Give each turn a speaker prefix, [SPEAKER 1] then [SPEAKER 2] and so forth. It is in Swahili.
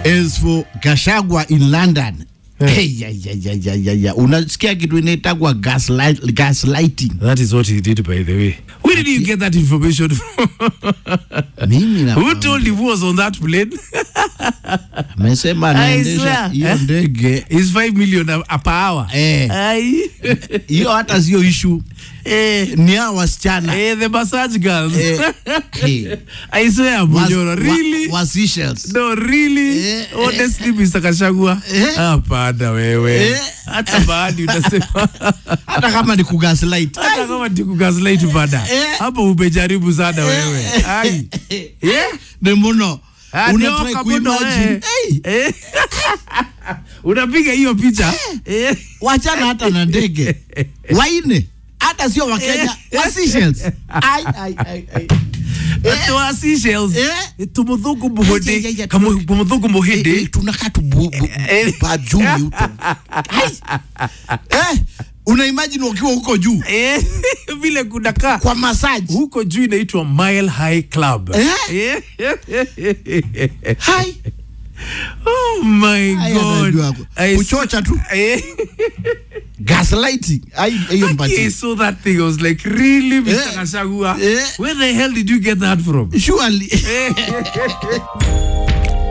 [SPEAKER 1] As for Gashagwa in London,
[SPEAKER 2] Eh.
[SPEAKER 1] hey, ya, ya, ya, ya, ya, ya. unasikia kitu inaitagwa gaslight, gaslighting.
[SPEAKER 2] That is what he did, by the way. Where did you get that information from?
[SPEAKER 1] Mimi na
[SPEAKER 2] Who told him who was on that plane?
[SPEAKER 1] amesema
[SPEAKER 2] I
[SPEAKER 1] anaendesha
[SPEAKER 2] swear.
[SPEAKER 1] hiyo
[SPEAKER 2] Eh?
[SPEAKER 1] ndege
[SPEAKER 2] It's 5 million a, a per hour.
[SPEAKER 1] Eh.
[SPEAKER 2] Ai.
[SPEAKER 1] hiyo hata sio ishu
[SPEAKER 2] eh,
[SPEAKER 1] ni hao wasichana
[SPEAKER 2] eh, the massage girls.
[SPEAKER 1] Eh, eh.
[SPEAKER 2] I swear,
[SPEAKER 1] Was-
[SPEAKER 2] Mujoro, really?
[SPEAKER 1] wa, wa Seychelles.
[SPEAKER 2] No, really?
[SPEAKER 1] Eh,
[SPEAKER 2] Honestly, Mr. Kashagwa.
[SPEAKER 1] Eh.
[SPEAKER 2] Hapana wewe.
[SPEAKER 1] Eh.
[SPEAKER 2] Hata baadhi utasema.
[SPEAKER 1] hata kama ni kugaslight
[SPEAKER 2] Hata kama tikugaslight bada.
[SPEAKER 1] Eh.
[SPEAKER 2] Hapo umejaribu sana wewe. Ai. Yeah?
[SPEAKER 1] ni muno
[SPEAKER 2] Ah,
[SPEAKER 1] unatry
[SPEAKER 2] nyoka muno,
[SPEAKER 1] kuimagine
[SPEAKER 2] eh.
[SPEAKER 1] hey,
[SPEAKER 2] Eh. Unapiga hiyo picha? Eh.
[SPEAKER 1] wachana hata na ndege waine hata sio wakenya wa Seychelles. Ai, ai, ai, ai.
[SPEAKER 2] Watu wa Seychelles.
[SPEAKER 1] Eh.
[SPEAKER 2] Tumuthuku
[SPEAKER 1] Ai, ai,
[SPEAKER 2] muhudi.
[SPEAKER 1] ai,
[SPEAKER 2] Kamu tumuthuku
[SPEAKER 1] Eh,
[SPEAKER 2] muhidi.
[SPEAKER 1] eh, tunakaa tu bu- bu-
[SPEAKER 2] Eh.
[SPEAKER 1] bajuni huko Ai. eh, una imagine ukiwa huko juu
[SPEAKER 2] Eh. Vile kunakaa.
[SPEAKER 1] kwa massage
[SPEAKER 2] huko juu inaitwa Mile High Club.
[SPEAKER 1] Eh?
[SPEAKER 2] Eh?
[SPEAKER 1] hai
[SPEAKER 2] oh my
[SPEAKER 1] Haya,
[SPEAKER 2] god.
[SPEAKER 1] najua.
[SPEAKER 2] I
[SPEAKER 1] Kuchocha tu.
[SPEAKER 2] Eh?
[SPEAKER 1] gaslighting ai hiyo
[SPEAKER 2] I
[SPEAKER 1] mpatie
[SPEAKER 2] saw that thing. I was like, really, Mr.
[SPEAKER 1] Eh?
[SPEAKER 2] Kashagua?
[SPEAKER 1] Eh?
[SPEAKER 2] Where the hell did you get that from?
[SPEAKER 1] surely
[SPEAKER 2] Eh?